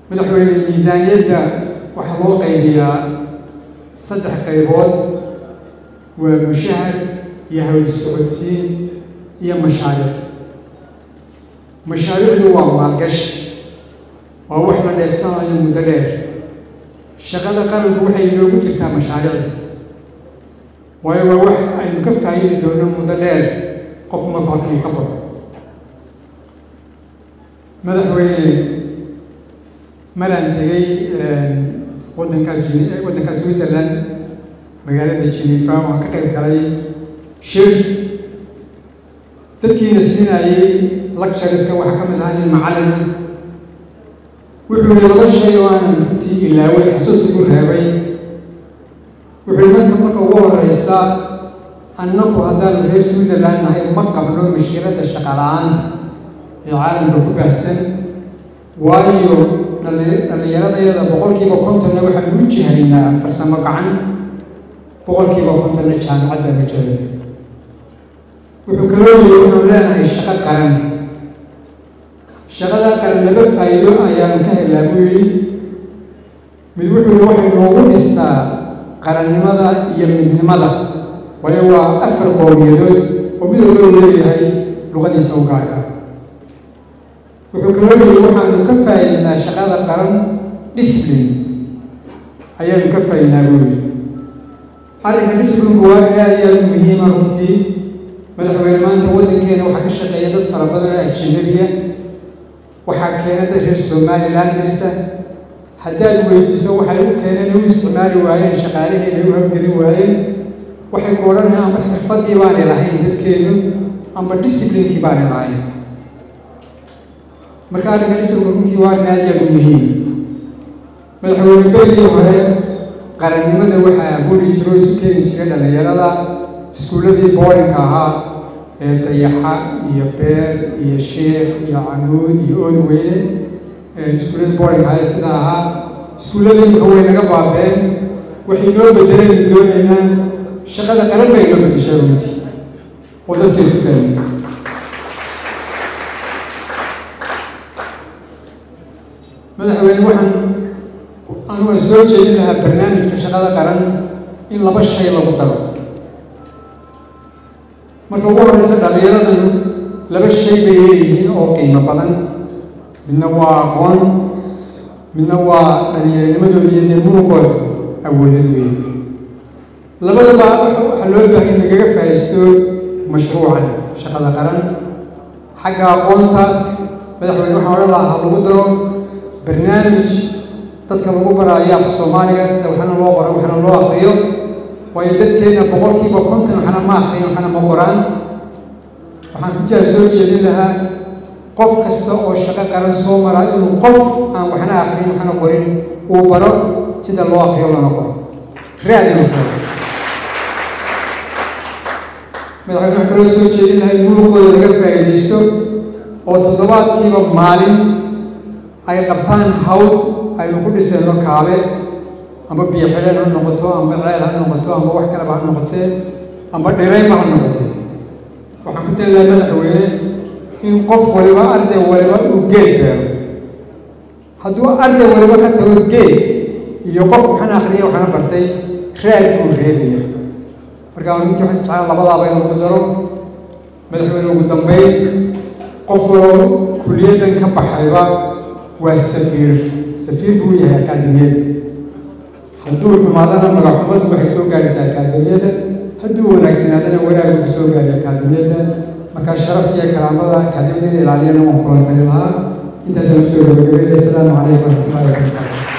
madaxweyne miisaaniyadda waxaa loo qaybiyaa saddex qaybood waa mushahar iyo hawl socodsiin iyo mashaariic mashaariicdu waa maalgashi waa wax la dheefsanayo muddo dheer shaqada qaranku waxay inoogu jirtaa mashaariicda waayo waa wax aynu ka faa'iidi doono muddo dheer qofku marku halkan uu ka baxo madaxweyne maraan tegey waddanka waddanka switzerland magaalada jenifa waan ka qayb galay shir dadkiina siinayey lectureska waxaa ka mid ahaa nin macallina wuxuu yihi laba shay oo aanan runtii ilaaway xasuus ugu reebay wuxuu yihi marka marka ugu horeysa annagu haddaanu reer switzerland nahay ma qabno mashkiladda shaqa la-aanta ee caalamka ku baahsan waayo dhallinyaradayada boqolkiiba kontonna waxaan u jihaynaa farsamo gacan boqolkiiba kontonna jaamicad baan u jeedana wuxuu kaloo yiri waxaanu leenahay shaqo qaran shaqadaa qaran laba faa'iido ayaanu ka helaa buu yidhi mid wuxuu yihi waxay noogu dhistaa qarannimada iyo midnimada waayo waa afar qowmiyadood oo mid walba uu leeyahay luqadiisa u gaarka wuxuu kaloo yidhi waxaanu ka faa'iidnaa shaqada qaran discipline ayaanu ka faa'iidnaa buu yidhi arrinka disciplinku waa in aad iyo aad u muhiima runtii madaxweyne maanta waddankeena waxaa ka shaqeeya dad fara badan oo ajanabiya waxaa keena dad reer somaliland dirisa haddaad weydiiso waxay u keeneen u isticmaali waayeen shaqaalaheena u hawgelin waayeen waxay ku odhanayaan amba xirfaddii baanay lahayn dadkeenu amba disciplinkii baanay lahayn marka arrinka disciplinka runtii waa arrin aad iyo aad u muhiim madaxweyne beligii hore qarannimada waxaa abuuri jiro o isu keeni jiray dhallinyarada iskuulladii boorinka ahaa ee dayaxa iyo beer iyo sheekh iyo camuud iyo oodweyne iskuulladii boorinka ahaa ee sidaa ahaa iskuulladii imika way naga baabeen waxay noo bedelaynu doonaynaa shaqada qaran bay noo bedeshay runtii oo dadka isu keentay madaxweyne waxaan anu aan soo jeedin lahaa barnaamijka shaqada qaran in laba shay lagu daro marka ugu horeysa dhallinyaradan laba shay bay leeyihiin oo qiimo badan midna waa aqoon midna waa dhallinyaranimadooda iyo dee muruqooda awoodad weeye labadaba waxaa loo baahay nagaga faa'iisto mashruucan shaqada qaran xagga aqoonta madaxweyne waxaan odhan lahaa lagu daro barnaamij dadka lagu baraayo af soomaaliga sida waxna loo qoro waxna loo akriyo waayo dadkeena boqolkiiba konton waxna ma akriyan waxna ma qoraan waxaan runtiaa soo jeedin lahaa qof kasta oo shaqo qaran soo maraa inuu qof aan waxna akriyin waxna qorin uu baro sida loo akriyo lana qoro raad inuu sheego madaxweyne waxaan kaloo soo jeedin lahaa in muruqooda laga faa'iidaysto oo toddobaadkiiba maalin ay qabtaan hawl aynu ku dhisayno kaabe amba biyo xidheen ha noqoto amba ceel ha noqoto amba wax kaleba ha noqotee amba dhiraynba ha noqotee waxaan ku tali lahaa madaxweyne in qof waliba arday waliba uu geed beero hadduu arday waliba ka tago geed iyo qof waxana akhriya waxana bartay raad buu reebaya marka runtii waxaan jeclaan labadaaba in lagu daro madaxweyne ugu dambeyn qof waloo kuliyaddan ka baxayba waa safiir safiir buu yahay akaademiyada hadduu xumaadana magaxumadu waxay soo gaadhaysaa akaademiyada hadduu wanaagsanaadana wanaagu ku soo gaadhay akaademiyada markaa sharafta iyo karaamada akaademiyada in ilaaliyana waan kulan tali lahaa intaasaan usoo gabagabeynay asalaamu calaykum waraxmatullahi wabarakatu